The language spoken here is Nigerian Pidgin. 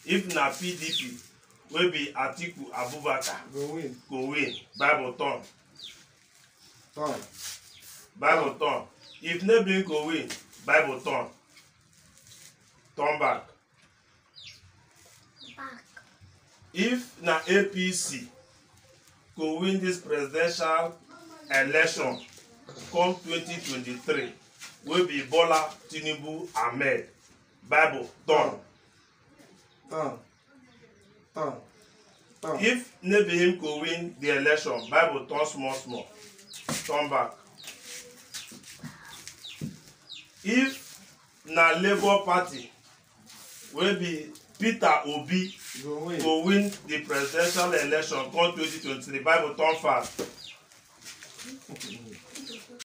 if na pdp wey be atiku abubakar go win go win bible turn turn bible turn if no be him go win bible turn turn back back if na apc go win dis presidential election come 2023 wey be bola tinubu ahmed bible turn turn turn turn if no be him go win the election bible turn small small turn back if na labour party wey be peter obi go win go win the presidential election come 2023 bible turn fast